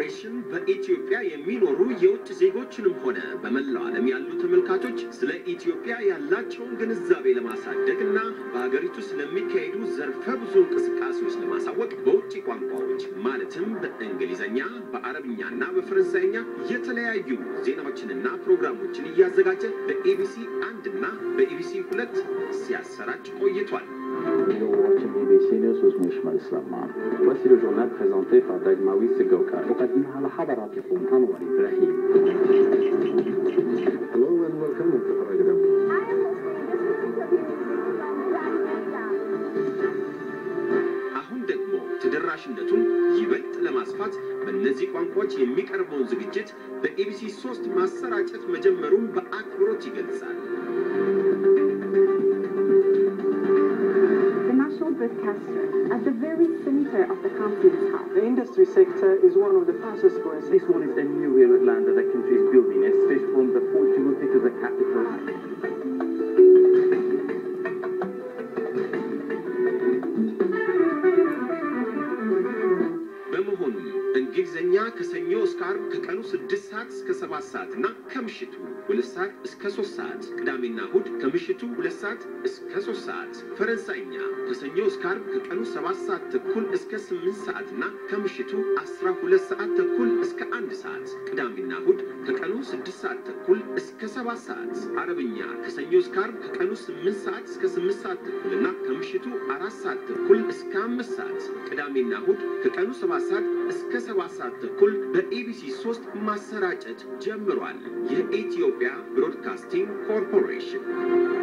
ኮርፖሬሽን በኢትዮጵያ የሚኖሩ የውጭ ዜጎችንም ሆነ በመላው ዓለም ያሉ ተመልካቾች ስለ ኢትዮጵያ ያላቸውን ግንዛቤ ለማሳደግ እና በሀገሪቱ ስለሚካሄዱ ዘርፈ ብዙ እንቅስቃሴዎች ለማሳወቅ በውጭ ቋንቋዎች ማለትም በእንግሊዝኛ፣ በአረብኛና በፈረንሳይኛ የተለያዩ ዜናዎችንና ፕሮግራሞችን እያዘጋጀ በኤቢሲ አንድ እና በኤቢሲ ሁለት ሲያሰራጭ ቆይቷል። BBC News with Mishmal Islamman. Voici le journal présenté par Dagmawi Sigoka. أقدمها لحضراتكم أنور إبراهيم. Hello and welcome to the program. አሁን ደግሞ ተደራሽነቱን ይበልጥ ለማስፋት በእነዚህ ቋንቋዎች የሚቀርበውን ዝግጅት በኤቢሲ ሶስት ማሰራጨት መጀመሩን በአክብሮት ይገልጻል። The national broadcaster at the very center of the country's heart. The industry sector is one of the fastest growing This one is the new land that the country is building, especially from the port Djibouti to the capital. በመሆኑም እንግሊዝኛ ከሰኞ እስከ ዓርብ ከቀኑ ስድስት ሰዓት እስከ ሰባት ሰዓት እና ከምሽቱ ሁለት ሰዓት እስከ ሶስት ሰዓት ቅዳሜና እሁድ ከምሽቱ ሁለት ሰዓት እስከ ሶስት ሰዓት ፈረንሳይኛ ከሰኞ እስከ ዓርብ ከቀኑ ሰባት ሰዓት ተኩል እስከ ስምንት ሰዓት እና ከምሽቱ አስራ ሁለት ሰዓት ተኩል እስከ አንድ ሰዓት ቅዳሜና እሁድ ከቀኑ ስድስት ሰዓት ተኩል እስከ ሰባት ሰዓት አረብኛ ከሰኞ እስከ ዓርብ ከቀኑ ስምንት ሰዓት እስከ ስምንት ሰዓት ተኩል እና ከምሽቱ አራት ሰዓት ተኩል እስከ አምስት ሰዓት ቅዳሜና እሁድ ከቀኑ ሰባት ሰዓት እስከ ሰባት ሰዓት ተኩል በኤቢሲ ሶስት ማሰራጨት ጀምሯል። የኢትዮጵያ ብሮድካስቲንግ ኮርፖሬሽን